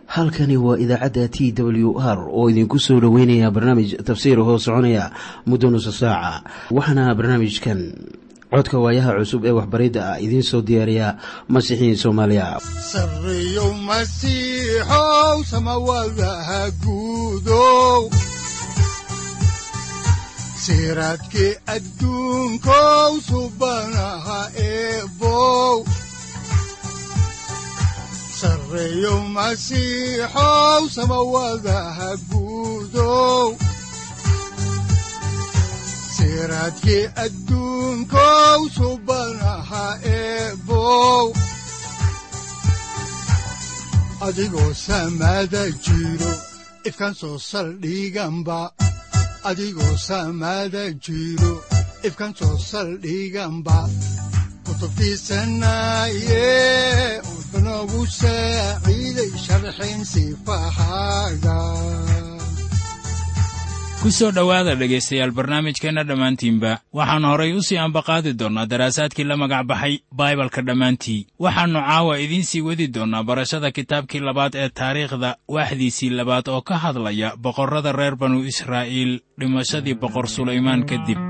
halkani waa idaacadda t w r oo idinku soo dhoweynaya barnaamij tafsiir hoo soconaya muddo nusa saaca waxaana barnaamijkan codka waayaha cusub ee waxbaridda ah idiin soo diyaariya masiixiin soomaaliya sareyow masiixow samawadaha guudow siraadkii adduunkow subanaha eebow sareyow masiixow samawadaha guudow siraadkii adduunkow subanaha eebow adigoo samada jiro ifkaan soo saldhiganba adigoo samada jiro ifkaan soo saldhiganba kutubtiisanaye unogu saaciiday sharxin sifahaaga ku soo dhowaada dhegaystayaal barnaamijkeenna dhammaantiinba waxaannu horay u sii ambaqaadi doonnaa daraasaadkii la magac baxay baibalka dhammaantii waxaannu caawa idiin sii wadi doonnaa barashada kitaabkii labaad ee taariikhda waaxdiisii labaad oo ka hadlaya boqorrada reer banu israa'iil dhimashadii boqor sulaymaan kadib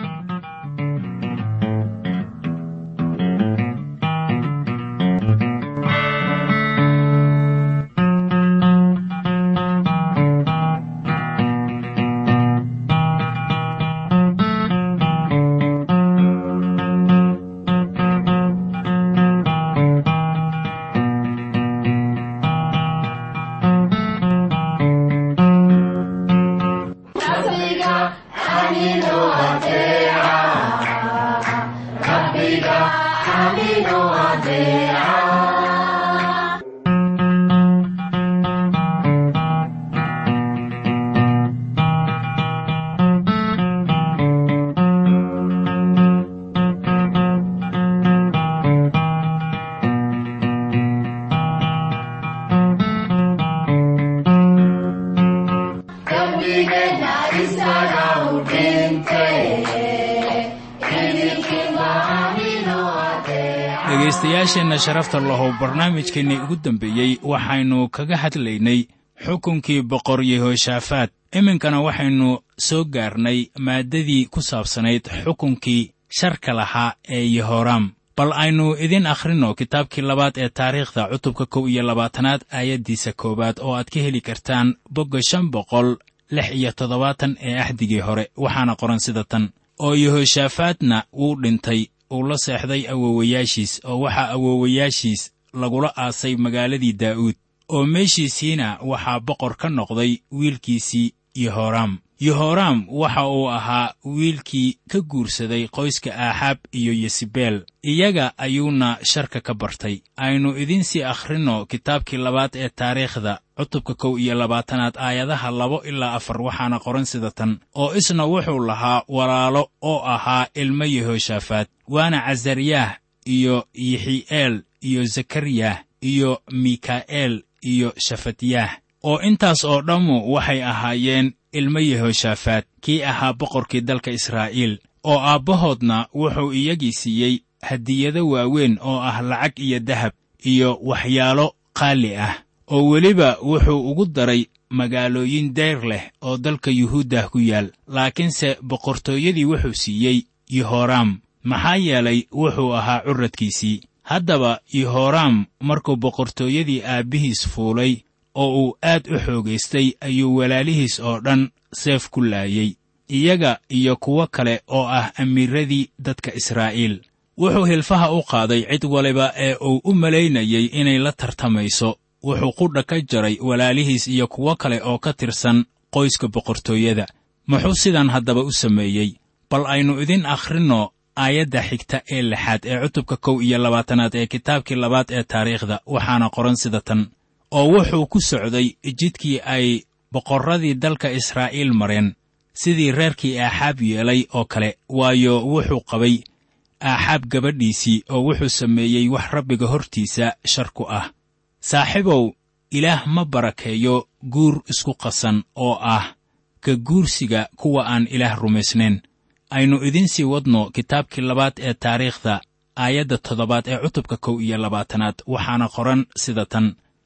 dhegaystayaasheenna sharafta lahow barnaamijkeennii ugu dambeeyey waxaynu kaga hadlaynay xukunkii boqor yehoshaafaat iminkana waxaynu soo gaarnay maaddadii ku saabsanayd xukunkii sharka lahaa ee yehoraam bal aynu idin akhrinno kitaabkii labaad ee taariikhda cutubka kow iyo labaatanaad aayaddiisa koowaad oo aad ka heli kartaan bogga shan boqol lix iyo toddobaatan ee axdigii hore waxaana qoran sida tan oo yehoshaafaatna wuu dhintay uu la seexday awoowayaashiis oo waxaa awoowayaashiis lagula aasay magaaladii daa'uud oo meeshiisiina waxaa boqor ka noqday wiilkiisii yehoraam yehoraam waxa uu ahaa wiilkii ka guursaday qoyska aaxaab iyo yesibeel iyaga ayuuna sharka ka bartay aynu idiin sii akhrinno kitaabkii labaad ee taariikhda cutubka kow iyo labaatanaad aayadaha labo ilaa afar waxaana qoran sida tan oo isna wuxuu lahaa walaalo oo ahaa ilmo yehoshaafaat waana casaryaah iyo yixi'eel iyo zakariyah iyo mika'eel iyo shafatyaah oo intaas oo dhammu waxay ahaayeen ilmo yehoshaafaat kii ahaa boqorkii dalka israa'iil oo aabbahoodna wuxuu iyagii siiyey hadiyado waaweyn oo ah lacag iyo dahab iyo waxyaalo qaali ah oo weliba wuxuu ugu daray magaalooyin dayr leh oo dalka yuhuuddah ku yaal laakiinse boqortooyadii wuxuu siiyey yehoraam maxaa yeelay wuxuu ahaa curradkiisii haddaba yehoraam markuu boqortooyadii aabbihiis fuulay oo uu aad u xoogaystay ayuu walaalihiis oo dhan seef ku laayey iyaga iyo kuwo kale oo ah amiiradii dadka israa'iil wuxuu hilfaha u qaaday cid waliba ee uu u malaynayey inay la tartamayso wuxuu qudha ka jaray walaalihiis iyo kuwo kale oo ka tirsan qoyska boqortooyada muxuu sidan haddaba u sameeyey bal aynu idin akhrinno aayadda xigta ee lixaad ee cutubka kow iyo labaatanaad ee kitaabkii labaad ee taariikhda waxaana qoran sida tan oo wuxuu ku socday jidkii ay boqorradii dalka israa'iil mareen sidii reerkii aaxaab yeelay oo kale waayo wuxuu qabay aaxaab gabadhiisii oo wuxuu sameeyey wax rabbiga hortiisa shar ku ah saaxiibow ilaah ma barakeeyo guur isku qasan oo ah ka guursiga kuwa aan ilaah rumaysnayn aynu idiin sii wadno kitaabkii labaad ee taariikhda aayadda toddobaad ee cutubka kow iyo labaatanaad waxaana qoran sida tan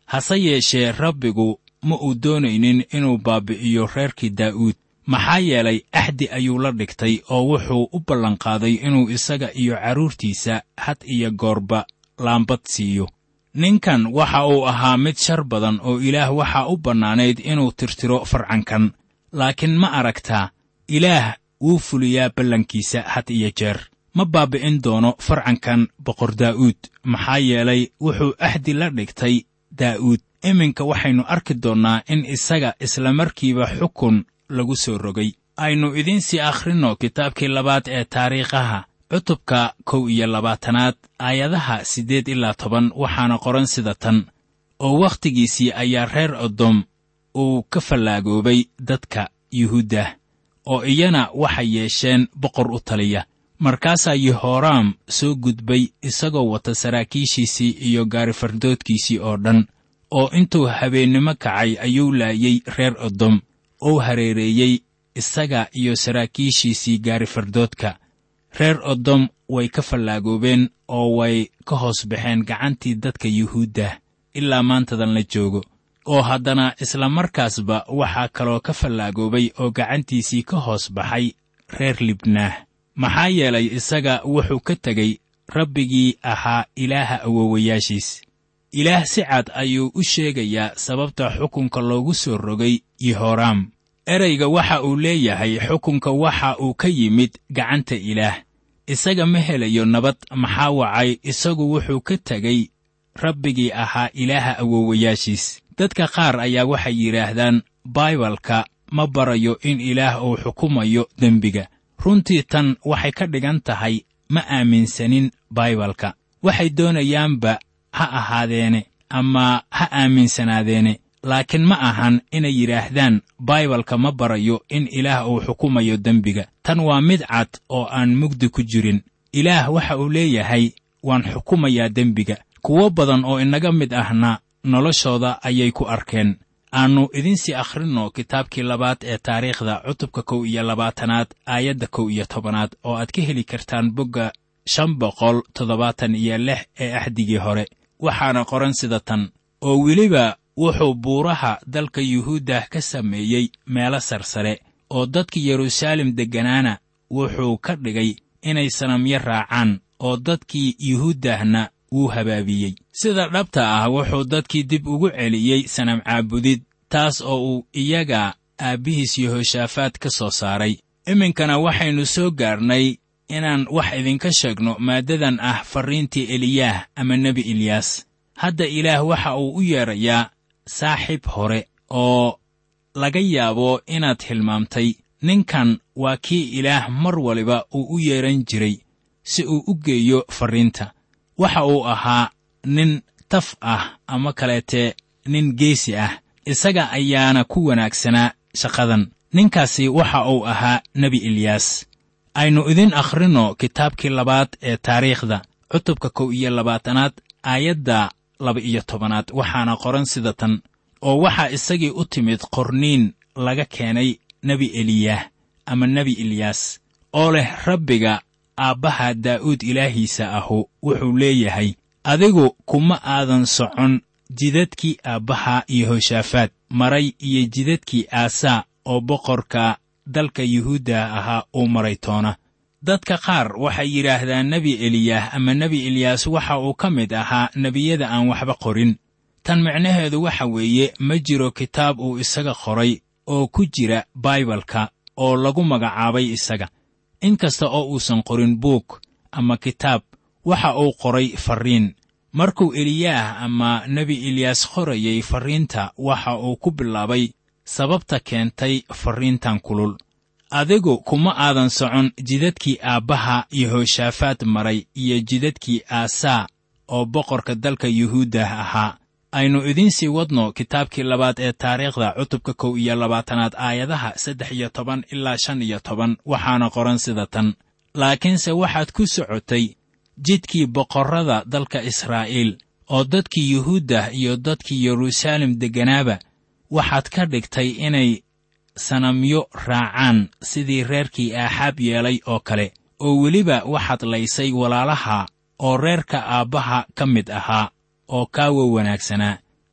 hase yeeshee rabbigu ma uu doonaynin inuu baabbi'iyo reerkii daa'uud maxaa yeelay axdi ayuu la dhigtay oo wuxuu u ballanqaaday inuu isaga iyo carruurtiisa had iyo goorba laambad siiyo ninkan waxa uu ahaa mid shar badan oo ilaah waxaa u bannaanayd inuu tirtiro farcankan laakiin ma aragtaa ilaah wuu fuliyaa ballankiisa had iyo jeer ma baabbi'in doono farcankan boqor daa'uud maxaa yeelay wuxuu axdi la dhigtay daa'uud iminka waxaynu arki doonnaa in isaga islamarkiiba xukun lagu soo rogay aynu idiinsii akhrinno kitaabkii labaad ee taariikhaha cutubka kow iyo labaatanaad aayadaha siddeed ilaa toban waxaana qoran sida tan oo wakhtigiisii ayaa reer odom uu ka fallaagoobay dadka yuhuuddah oo iyana waxay yeesheen boqor u taliya markaasaa yehoraam soo gudbay isagoo wata saraakiishiisii iyo gaarifardoodkiisii oo dhan oo intuu habeennimo kacay ayuu laayey reer odom ou hareereeyey isaga iyo saraakiishiisii gaarifardoodka reer odom way ka fallaagoobeen oo way ka hoos baxeen gacantii dadka yuhuuddah ilaa maantadan la joogo oo haddana isla markaasba waxaa kaloo ka fallaagoobay oo gacantiisii ka hoos baxay reer libnaah maxaa yeelay isaga wuxuu ka tegey rabbigii ahaa ilaaha awowayaashiis ilaah si cad ayuu u sheegayaa sababta xukunka loogu soo rogay yehoraam ereyga waxa uu leeyahay xukunka waxa uu ka yimid gacanta ilaah isaga ma helayo nabad maxaa wacay isagu wuxuu ka tegey rabbigii ahaa ilaaha awowayaashiis dadka qaar ayaa waxay yidhaahdaan baibalka ma barayo in ilaah uu xukumayo dembiga runtii tan waxay ka dhigan tahay ma aaminsanin baibalka waxay doonayaanba ha ahaadeene ama ha aaminsanaadeene laakiin ma ahan inay yidhaahdaan baibalka ma barayo in ilaah uu xukumayo dembiga tan waa mid cad oo aan mugdi ku jirin ilaah waxa uu leeyahay waan xukumayaa dembiga kuwo badan oo inaga mid ahna noloshooda ayay ku arkeen aannu idinsii akhrinno kitaabkii labaad ee taariikhda cutubka kow iyo labaatanaad aayadda kow iyo tobanaad oo aad ka heli kartaan bogga shan boqol toddobaatan iyo lix ee axdigii hore waxaana qoran sida tan oo weliba wuxuu buuraha dalka yuhuuddah ka sameeyey meelo sarsare oo dadka yeruusaalem degganaana wuxuu ka dhigay inay sanamyo raacaan oo dadkii yuhuuddahna wuu habaabiyey sida dhabta ah wuxuu dadkii dib ugu celiyey sanam caabudid taas oo uu iyaga aabbihiis yehoshaafaad ka soo saaray iminkana waxaynu soo gaarnay inaan wax idinka sheegno maaddadan ah farriintii eliyaah ama nebi eliyaas hadda ilaah waxa uu u yeedrayaa saaxiib hore oo laga yaabo inaad hilmaamtay ninkan waa kii ilaah mar waliba uu u yeedhan jiray si uu u geeyo farriinta waxa uu ahaa nin taf ah ama kaleete nin geesi ah isaga ayaana ku wanaagsanaa shaqadan ninkaasi waxa uu ahaa nebi eliyaas aynu idin akhrinno kitaabkii labaad ee taariikhda cutubka kow iyo labaatanaad aayadda laba-iyo tobanaad waxaana qoran sida tan oo waxaa isagii u timid qorniin laga keenay nebi eliyaah ama nebi eliyaas oo leh rabbiga aabbaha daa'uud ilaahiisa ahu wuxuu leeyahay adigu kuma aadan socon jidadkii aabbaha yehoshaafaad maray iyo jidadkii aasaa oo boqorka dalka yuhuudda ahaa uu maray toona dadka qaar waxay yidhaahdaan nebi eliyaah ama nebi eliyaas waxa uu ka mid ahaa nebiyada aan waxba qorin tan micnaheedu waxa weeye ma jiro kitaab uu isaga qoray oo ku jira baibalka oo lagu magacaabay isaga in kasta oo uusan qorin buug ama kitaab waxa uu qoray farriin markuu eliyaah ama nebi eliyaas qorayay farriinta waxa uu ku bilaabay sababta keentay farriintan kulul adigu kuma aadan socon jidadkii aabbaha yehoshaafaad maray iyo jidadkii aasaa oo boqorka dalka yuhuuddah ahaa aynu idiinsii wadno kitaabkii labaad ee taariikhda cutubka kow iyo labaatanaad aayadaha saddex iyo toban ilaa shan iyo toban waxaana qoran sida tan laakiinse waxaad ku socotay jidkii boqorrada dalka israa'iil oo dadkii yuhuuddah iyo dadkii yeruusaalem degganaaba waxaad ka dhigtay inay sanamyo raacaan sidii reerkii aaxaab yeelay oo kale oo weliba waxaad laysay walaalaha oo reerka aabbaha ka mid ahaa oo kaawa wanaagsanaa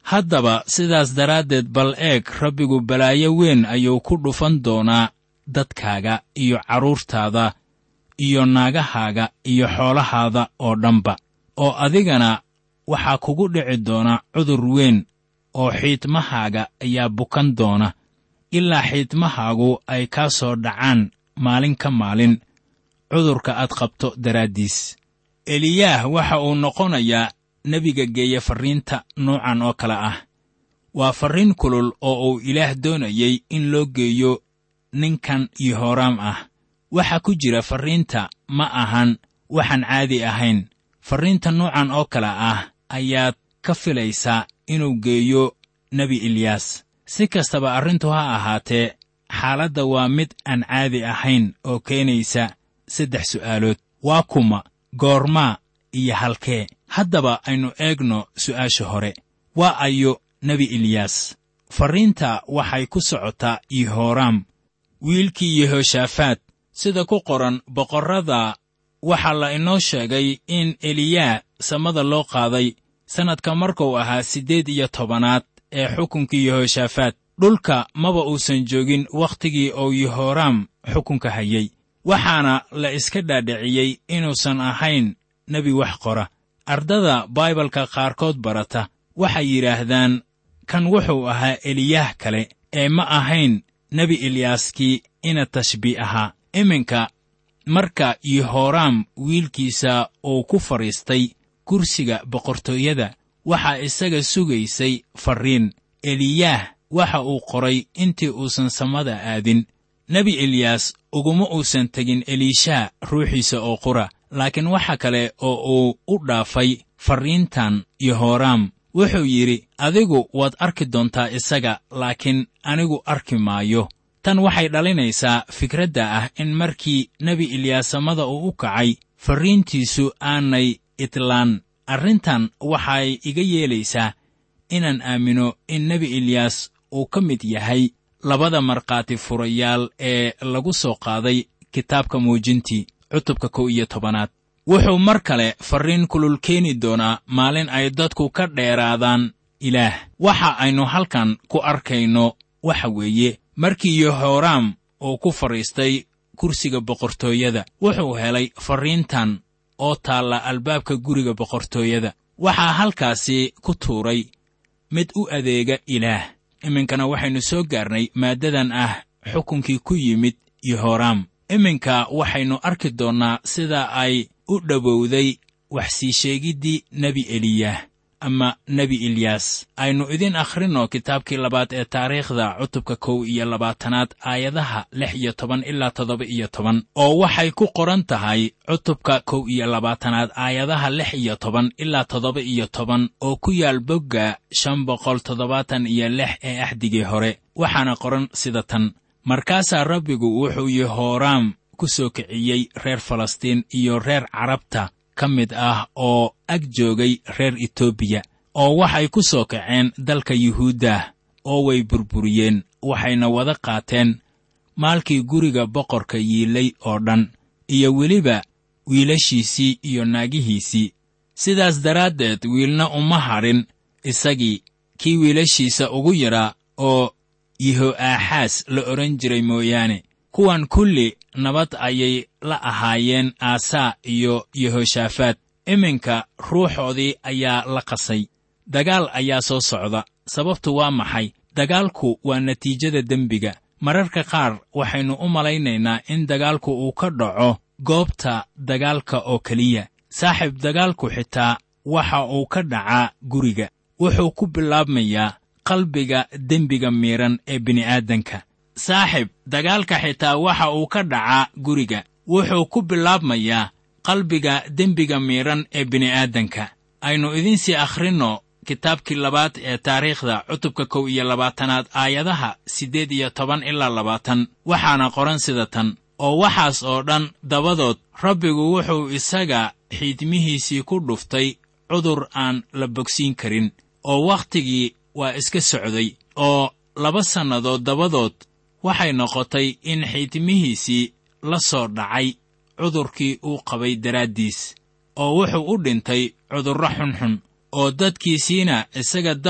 haddaba sidaas daraaddeed bal eeg rabbigu balaayo weyn ayuu ku dhufan doonaa dadkaaga iyo carruurtaada iyo naagahaaga iyo xoolahaada oo dhanba oo adigana waxaa kugu dhici doona cudur weyn oo xiidmahaaga ayaa bukan doona ilaa xiidmahaagu ay kaa soo dhacaan maalin ka maalin cudurka aad qabto daraaddiis eliyaah waxa uu noqonayaa nebiga geeya farriinta nuucan oo kale ah waa farriin kulul oo uu ilaah doonayey in loo geeyo ninkan yehooraam ah waxa ku jira farriinta ma ahan waxaan caadi ahayn farriinta nuucan oo kale ah ayaad ka filaysaa inuu geeyo nebi eliyaas si kastaba arrintu ha ahaatee xaaladda waa mid aan caadi ahayn oo keenaysa saddex su'aalood waa kuma goormaa iyo halkee haddaba aynu eegno su'aasha hore waa ayo nebi eliyaas farriinta waxay ku socotaa yehooraam wiilkii yehoshaafaat sida ku qoran boqorrada waxaa la inoo sheegay in eliyaa samada loo qaaday sannadka markuu ahaa siddeed iyo tobanaad ee xukunkii yehoshaafaat dhulka maba uusan joogin wakhtigii uu yehooraam xukunka hayey waxaana la iska dhaadhiciyey inuusan ahayn nebi wax qora ardada baibalka qaarkood barata waxay yidhaahdaan kan wuxuu ahaa eliyaah kale ee ma ahayn nebi eliyaaskii ina tashbii ahaa iminka marka yehooraam wiilkiisa uu ku fadhiistay kursiga boqortooyada waxaa isaga sugaysay farriin eliyaah waxa uu qoray intii uusan samada aadin nebi eliyaas uguma uusan tegin eliishaa ruuxiisa oo qura laakiin waxa kale oo uu u dhaafay farriintan yehooraam wuxuu yidhi adigu waad arki doontaa isaga laakiin anigu arki maayo tan waxay dhalinaysaa fikradda ah in markii nebi eliyaas samada uu u kacay farriintiisu aanay itlaan arrintan waxay iga yeelaysaa inaan aamino in nebi eliyaas uu ka mid yahay labada markhaati furayaal ee lagu soo qaaday kitaabka muujintii cutubka kow iyo tobanaad wuxuu mar kale farriin kulul keeni doonaa maalin ay dadku ka dheeraadaan ilaah waxa aynu halkan ku arkayno waxa weeye markii yehooraam uu ku fadhiistay kursiga boqortooyada wuxuu helay farriintan oo taalla albaabka guriga boqortooyada waxaa halkaasi ku tuuray mid u adeega ilaah iminkana waxaynu soo gaarnay maaddadan ah xukunkii ku yimid yehooraam iminka waxaynu arki doonnaa sida ay u dhowowday wax sii sheegiddii nebi eliyah ama nebi eliyaas aynu idin akhrinno kitaabkii labaad ee taariikhda cutubka kow iyo labaatanaad aayadaha lix iyo toban ilaa toddoba iyo toban oo waxay ku qoran tahay cutubka kow iyo labaatanaad aayadaha lix iyo toban ilaa toddoba iyo toban oo ku yaal bogga shan boqol toddobaatan iyo lix ee axdigii hore waxaana qoran sida tan markaasaa rabbigu wuxuu yehooraam ku soo kiciyey reer falastiin iyo reer carabta ka mid ah oo ag joogay reer etoobiya oo waxay ku soo kaceen dalka yuhuuddah oo way burburiyeen waxayna wada qaateen maalkii guriga boqorka yiilay oo dhan iyo weliba wiilashiisii iyo naagihiisii sidaas daraaddeed wiilna uma hadhin isagii kii wiilashiisa ugu yaraa oo yeho'aaxaas la odhan jiray mooyaane kuwan kulli nabad ayay la ahaayeen aasaa iyo yehoshaafaat iminka ruuxoodii ayaa la qasay dagaal ayaa soo socda sababtu waa maxay dagaalku waa natiijada dembiga mararka qaar waxaynu u malaynaynaa in dagaalku uu ka dhaco goobta dagaalka oo keliya saaxiib dagaalku xitaa waxa uu ka dhacaa guriga wuxuu ku bilaabmayaa qalbiga dembiga miidhan ee bini'aadanka saaxib dagaalka xitaa waxa uu ka dhacaa guriga wuxuu ku bilaabmayaa qalbiga dembiga miidhan ee bini'aadanka aynu idinsii akhrinno kitaabkii labaad ee taariikhda cutubka kow iyo labaatanaad aayadaha siddeed iyo toban ilaa labaatan waxaana qoran sida tan oo waxaas oo dhan dabadood rabbigu wuxuu isaga xiidmihiisii ku dhuftay cudur aan la bogsiin karin oo wakhtigii waa iska socday oo laba sannadood dabadood waxay noqotay in xiidmihiisii la soo dhacay cudurkii uu qabay daraaddiis oo wuxuu u dhintay cudurro xunxun oo dadkiisiina isaga dab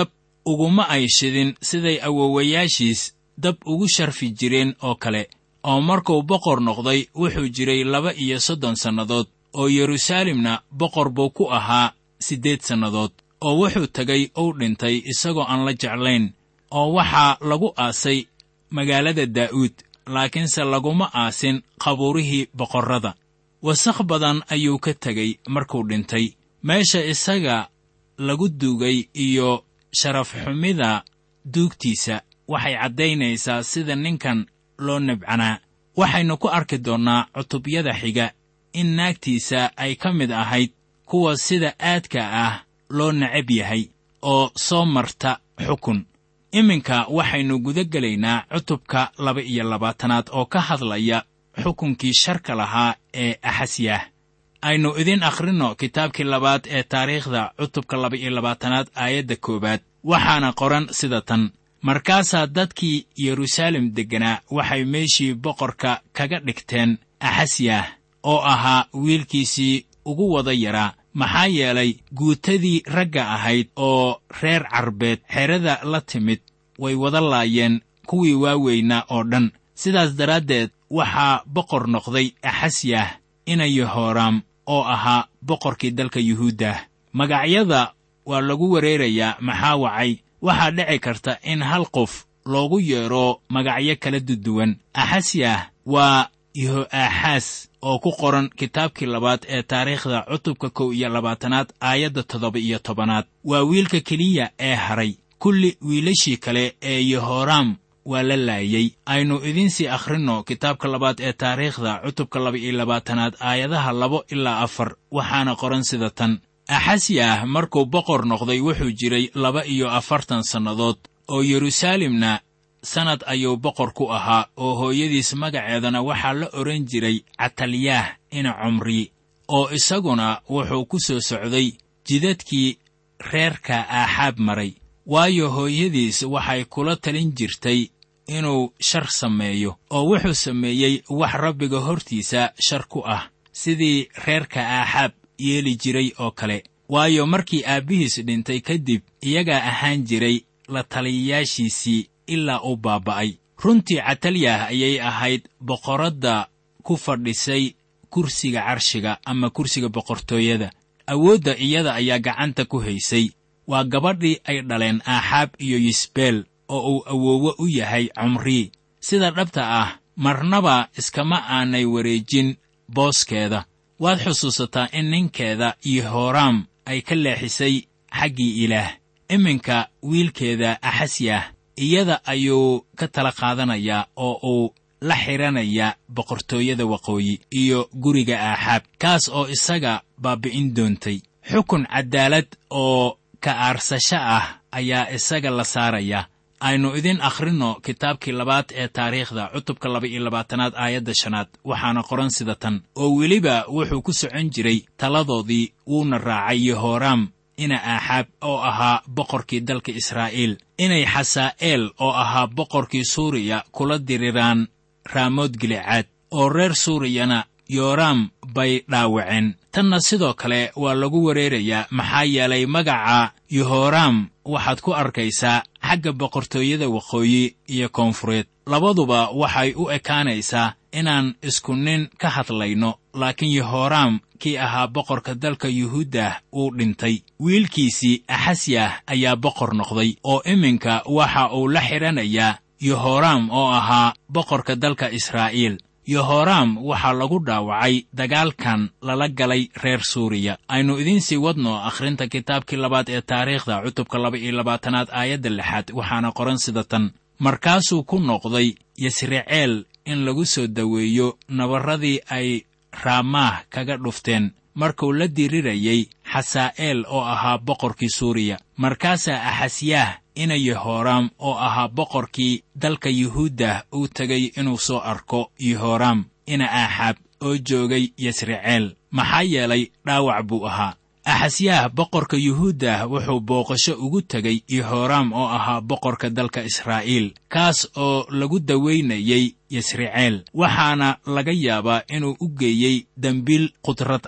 uguma ay shidin siday awowayaashiis dab ugu sharfi jireen oo kale oo markuu boqor noqday wuxuu jiray laba iyo soddon sannadood oo yeruusaalemna boqor buu ku ahaa siddeed sannadood oo wuxuu tegay uu dhintay isagoo aan la jeclayn oo waxaa lagu aasay magaalada daa'uud laakiinse laguma aasin qabuurihii boqorrada wasakh badan ayuu ka tegey markuu dhintay meesha isaga lagu duugay iyo sharafxumida duugtiisa waxay caddaynaysaa sida ninkan loo nabcanaa waxaynu ku arki doonnaa cutubyada xiga in naagtiisa ay ka mid ahayd kuwa sida aadka ah loo necab yahay oo soo marta xukun iminka waxaynu guda gelaynaa cutubka laba iyo labaatanaad oo ka hadlaya xukunkii sharka lahaa ee axasyah aynu idin akhrinno kitaabkii labaad ee taariikhda cutubka laba iyo labaatanaad aayadda koowaad waxaana qoran sida tan markaasaa dadkii yeruusaalem degganaa waxay meeshii boqorka kaga dhigteen axasyah oo ahaa wiilkiisii ugu wada yaraa maxaa yeelay guutadii ragga ahayd oo reer carbeed xerada la timid way wada laayeen kuwii waaweynaa oo dhan sidaas daraaddeed waxaa boqor noqday axasyah ina yehoraam oo ahaa boqorkii dalka yuhuuddah magacyada waa lagu wereerayaa maxaa wacay waxaa dhici karta in hal qof loogu yeedho magacyo kala duduwan axasyah waa yeho'aaxaas oo ku qoran kitaabkii labaad ee taariikhda cutubka kow iyo labaatanaad aayadda toddoba iyo tobanaad waa wiilka keliya ee haray kulli wiilashii kale ee yehoraam waa la laayey aynu idiinsii akhrinno kitaabka labaad ee taariikhda cutubka laba iyo labaatanaad aayadaha labo ilaa afar waxaana qoran sida tan axasyah markuu boqor noqday wuxuu jiray laba iyo afartan sannadood oo yeruusaalemna sannad ayuu boqor ku ahaa oo hooyadiis magaceedana waxaa la odhan jiray catalyaah ina cumri oo isaguna wuxuu ku soo socday jidadkii reerka aaxaab maray waayo hooyadiis waxay kula talin jirtay inuu shar sameeyo oo wuxuu sameeyey wax rabbiga hortiisa shar ku ah sidii reerka aaxaab yeeli jiray oo kale waayo markii aabbihiis dhintay kadib iyagaa ahaan jiray la taliyayaashiisii ilaa uu baaba'ay runtii catalyah ayay ahayd boqoradda ku fadhisay kursiga carshiga ama kursiga boqortooyada awoodda iyada ayaa gacanta ku haysay waa gabadhii ay dhaleen aaxaab iyo yisbeel oo uu awoowo u yahay cumrii sida dhabta ah marnaba iskama aanay wareejin booskeeda waad xusuusataa in ninkeeda yehoraam ay ka leexisay xaggii ilaah iminka wiilkeeda axasyah iyada ayuu ka tala qaadanayaa oo uu la xidhanayaa boqortooyada waqooyi iyo guriga aaxaab kaas oo isaga baabbi'in doontay xukun caddaalad oo ka aarsasho ah ayaa isaga la saaraya aynu idin akhrinno kitaabkii labaad ee taariikhda cutubka laba iyo labaatanaad aayadda shanaad waxaana qoran sida tan oo weliba wuxuu ku socon jiray taladoodii wuuna raacay yehoraam ina aaxaab oo ahaa boqorkii dalka israa'iil inay xasaa'eel oo ahaa boqorkii suuriya kula diriraan raamood gilicaad oo reer suuriyana yooraam bay dhaawaceen tanna sidoo kale waa lagu wereerayaa maxaa yeelay magaca yehoraam waxaad ku arkaysaa xagga boqortooyada waqooyi iyo koonfureed labaduba waxay u ekaanaysaa inaan isku nin ka hadlayno laakiin yehoraam kii ahaa boqorka dalka yuhuuddah uu dhintay wiilkiisii axasyah ayaa boqor noqday oo iminka waxa uu la xidhanayaa yehoraam oo ahaa boqorka dalka israa'iil yehoraam waxaa lagu dhaawacay dagaalkan lala galay reer suuriya aynu idiinsii wadno akhrinta kitaabkii labaad ee taariikhda cutubka laba iyo labaatanaad aayadda lixaad waxaana qoran sida tan markaasuu ku noqday yasriceel in lagu soo daweeyo nabarradii ay raamaah kaga dhufteen markuu la dirirayay xasaa'eel oo ahaa boqorkii suuriya markaasaa axasyaah ina yehoraam oo ahaa boqorkii dalka yuhuuddah uu tegay inuu soo arko yehoraam ina aaxaab oo joogay yasriceel maxaa yeelay dhaawac buu ahaa axasyaah boqorka yuhuuddah wuxuu booqasho ugu tegay yehoraam oo ahaa boqorka dalka israa'iil kaas oo lagu dawaynayay yasriceel waxaana laga yaabaa inuu u geeyey dembiil qudrad ah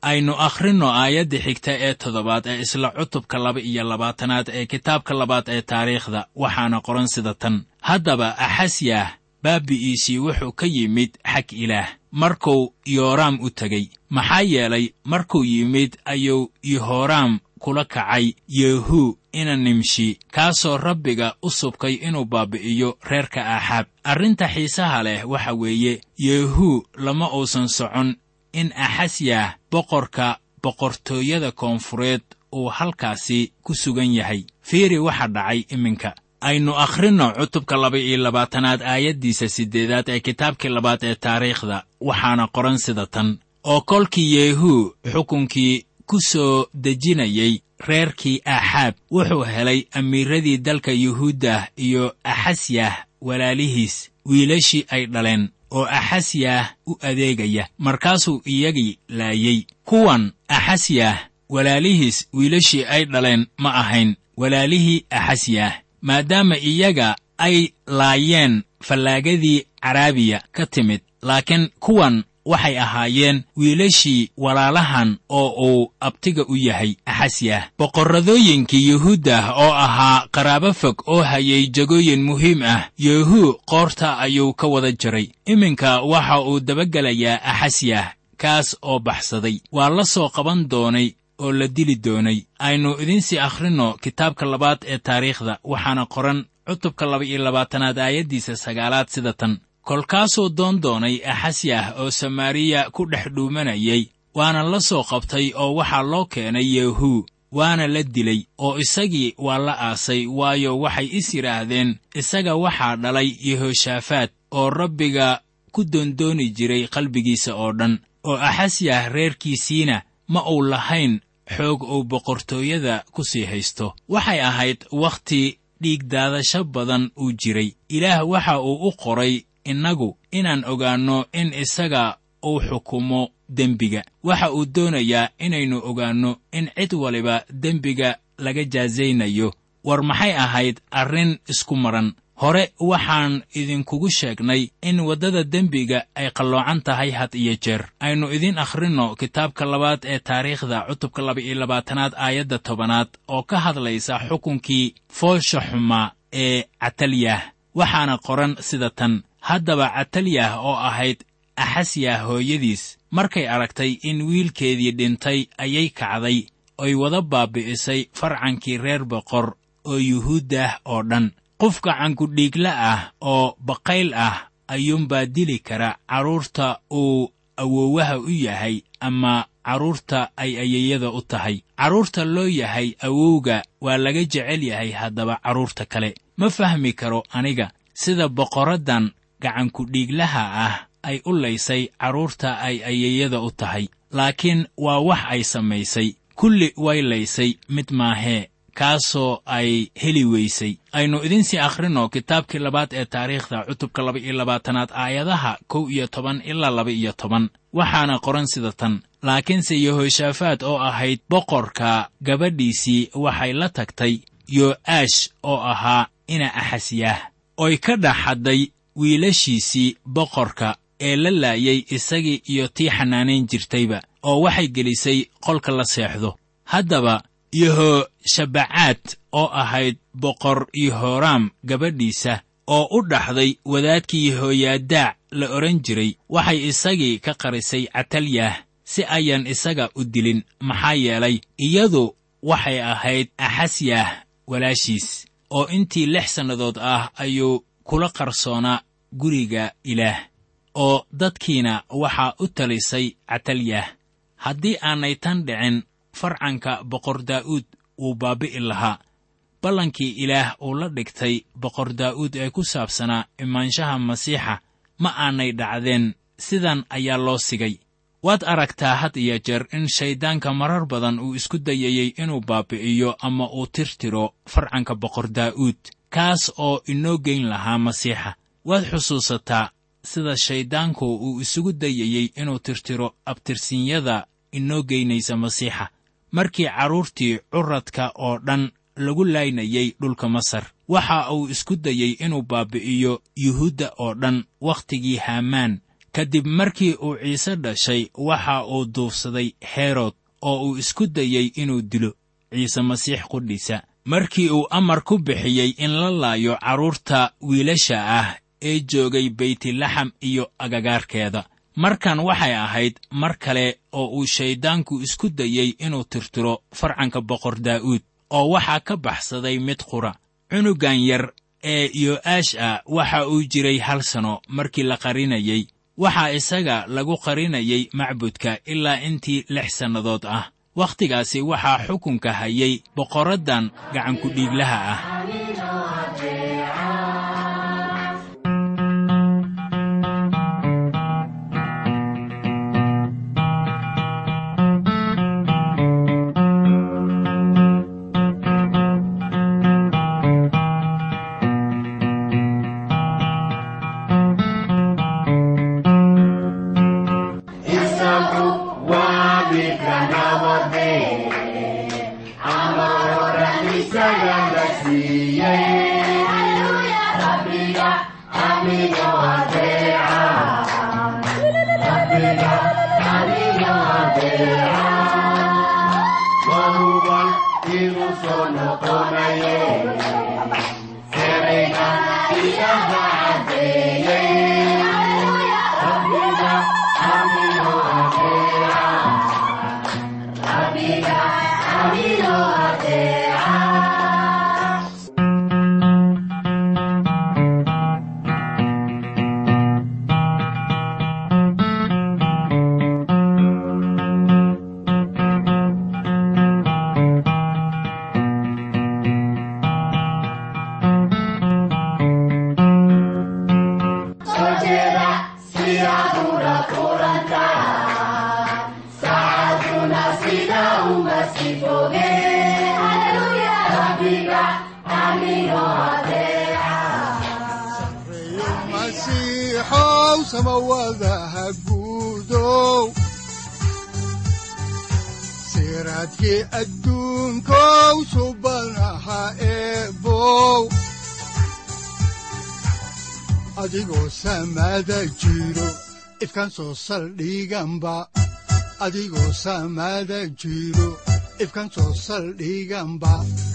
aynu akhrinno aayadda xigta ee toddobaad ee isla cutubka laba iyo labaatanaad ee kitaabka labaad ee taariikhda waxaana qoran sida tan haddaba axasyah baabi'iisii wuxuu ka yimid xag ilaah markuu yooraam u tegey maxaa yeelay markuu yimid ayuu yehoraam kula kacay yehu ina nimshi kaasoo rabbiga u subkay inuu baabi'iyo reerka aaxaab arrinta xiisaha leh waxa weeye yehu lama uusan socon in axasyah boqorka boqortooyada koonfureed uu halkaasi ku sugan yahay fiiri waxa dhacay iminka aynu akhrinno cutubka laba iyo labaatanaad aayaddiisa siddeedaad ee kitaabkii labaad ee taariikhda waxaana qoran sida tan oo kolkii yehu xukunkii ku soo dejinayey reerkii aaxaab wuxuu helay amiiradii dalka yuhuuddah iyo axasyah walaalihiis wiilashii ay dhaleen oo axasyah u adeegaya markaasuu iyagii laayey kuwan axasyah walaalihiis wiilashii ay dhaleen ma ahayn walaalihii axasyah maadaama iyaga ay laayeen fallaagadii caraabiya ka timid laakiin kuwan waxay ahaayeen wiilashii walaalahan oo uu abtiga u yahay axasyah boqorradooyinkii yuhuuddah oo ahaa qaraabo fog oo hayay jagooyin muhiim ah yehu qoorta ayuu ka wada jiray iminka waxa uu dabagelayaa axasyah kaas oo baxsaday waa la soo qaban doonay oo la dili doonay aynu idiinsii akhrinno kitaabka labaad ee taariikhda waxaana qoran cutubka laba iyo labaatanaad aayaddiisa sagaalaad sida tan kolkaasuu doon doonay axasyah oo samaariya ku dhex dhuumanayay waana la soo qabtay oo waxaa loo keenay yehu waana la dilay oo isagii waa la aasay waayo waxay is yidhaahdeen isaga waxaa dhalay yehoshaafaat oo rabbiga ku doondooni jiray qalbigiisa oo dhan oo axasyah reerkiisiina ma uu lahayn xoog uu boqortooyada ku sii haysto waxay ahayd wakhti dhiigdaadasho badan uu jiray ilaah waxa uu u qoray innagu inaan ogaanno in isaga uu xukumo dembiga waxa uu doonayaa inaynu ogaanno in cid waliba dembiga laga jaasaynayo war maxay ahayd arrin isku maran hore waxaan idinkugu sheegnay in waddada dembiga ay qalloocan tahay had iyo jeer aynu idiin akhrinno kitaabka labaad ee taariikhda cutubka laba iyo labaatanaad aayadda tobanaad oo ka hadlaysa xukunkii foosha xumaa ee catalyah waxaana qoran sida tan haddaba catalyah oo ahayd axasyah hooyadiis markay aragtay in wiilkeedii dhintay ayay kacday oy wada baabi'isay farcankii reer boqor oo yuhuuddah oo dhan qof gacankudhiigla ah oo baqayl ah ayuunbaa dili kara carruurta uu awoowaha u yahay ama carruurta ay ayayada u tahay carruurta loo yahay awowga waa laga jecel yahay haddaba carruurta kale ma fahmi karo aniga sida boqoraddan gacankudhiiglaha ah ay u laysay carruurta ay ayayada u tahay laakiin waa wax ay samaysay kulli way laysay mid maahee kaasoo ay heli weysay aynu idinsii akhrinno kitaabkii labaad ee taariikhda cutubka laba iyo labaatanaad aayadaha kow iyo toban ilaa laba iyo toban waxaana qoran sida tan laakiinse yehoshaafaat oo ahayd boqorka gabadhiisii waxay la tagtay yo'aash oo ahaa ina axasyaah oy ka dhex hadday wiilashiisii boqorka ee la laayay isagii iyo tii xanaanayn jirtayba oo waxay gelisay qolka la seexdo haddaba yehoshabacaad oo ahayd boqor yehoraam gabadhiisa oo u dhaxday wadaadkii yehoyaadaac la odhan jiray waxay isagii ka qarisay catalyah si ayan isaga u dilin maxaa yeelay iyadu waxay ahayd axasyah walaashiis oo intii lix sannadood ah ayuu kula qarsoonaa guriga ilaah oo dadkiina waxaa u talisay catalyah haddii aanay tan dhicin farcanka boqor daa'uud wuu baabbi'i lahaa ballankii ilaah uu la dhigtay boqor daa'uud ee ku saabsanaa imaanshaha masiixa ma aanay dhacdeen sidan ayaa loo sigay waad aragtaa had iyo jeer in shayddaanka marar badan uu isku dayayey inuu baabbi'iyo ama uu tirtiro farcanka boqor daa'uud kaas oo inoo geyn lahaa masiixa waad xusuusataa sida shayddaanku uu isugu dayayey inuu tirtiro abtirsinyada inoo geynaysa masiixa markii carruurtii curadka oo dhan lagu laynayay dhulka masar waxa uu isku dayey inuu baabbi'iyo yuhuudda oo dhan wakhtigii haamaan kadib markii uu ciise dhashay waxa uu duufsaday herod oo uu isku dayey inuu dilo ciise masiix qudhiisa markii uu amar ku bixiyey in la laayo carruurta wiilasha ah ee joogay beytlaxam iyo agagaarkeeda markan waxay ahayd mar kale oo uu shayddaanku isku dayey inuu tirtiro farcanka boqor daa'uud oo waxaa ka baxsaday mid qura cunugan yar ee yo'aash ah waxa uu jiray hal sano markii la qarinayey waxaa isaga lagu qarinayay macbudka ilaa intii lix sannadood ah wakhtigaasi waxaa xukunka hayay boqoraddan gacankudhiiglaha ah siraadkii adduunkow subanaha eebow adigoo samaada jiro ifkan soo saldhiganba adigoo samaada jiro ifkan soo saldhiganba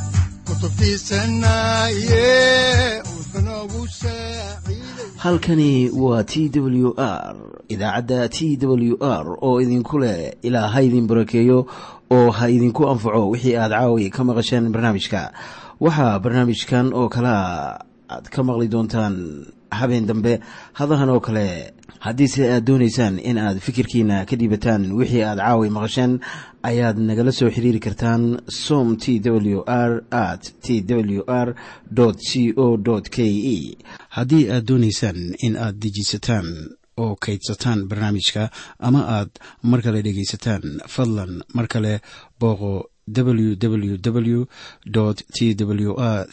halkani waa t w r idaacadda t w r oo idinku leh ilaa ha idin barakeeyo oo ha idinku anfaco wixii aad caawi ka maqasheen barnaamijka waxaa barnaamijkan oo kalea aad ka maqli doontaan habeen dambe hadahan oo kale haddiise aad doonaysaan in aad fikirkiina ka dhiibataan wixii aad caawi maqasheen ayaad nagala soo xiriiri kartaan som t w r at t w r c o k e haddii aad doonaysaan in aad dejiisataan oo kaydsataan barnaamijka ama aad mar kale dhegaysataan fadlan mar kale booqo www t w r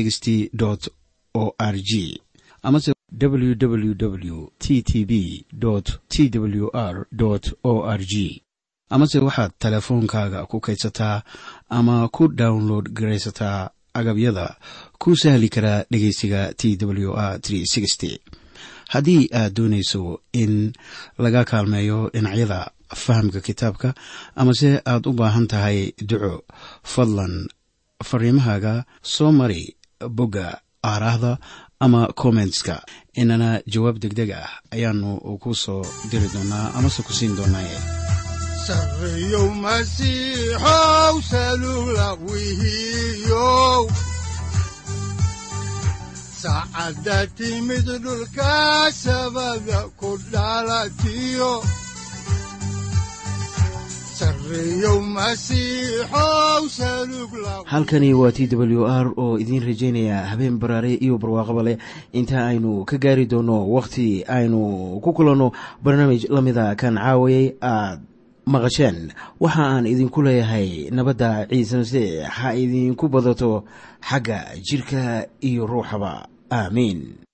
o r g amase www t t b t w r o r g amase waxaad teleefoonkaaga ku kaydsataa ama ku download garaysataa agabyada ku sahli karaa dhegeysiga t w r haddii aad doonayso in laga kaalmeeyo dhinacyada fahamka kitaabka amase aad u baahan tahay duco fadlan fariimahaaga soo mari bogga aaraahda ama kommentska inana jawaab degdeg ah ayaanu ku soo diri doonaa amase ku siin doonaaye sareyow masiixow salula wihiyow saacadda timid dhulka sabada ku dhalatiyo halkani waa t w r oo idiin rajaynaya habeen baraare iyo barwaaqaba leh inta aynu ka gaari doono wakhti aynu ku kulanno barnaamij la mida kan caawayay aad maqasheen waxa aan idinku leeyahay nabadda ciise masiix ha idinku badato xagga jidhka iyo ruuxaba aamiin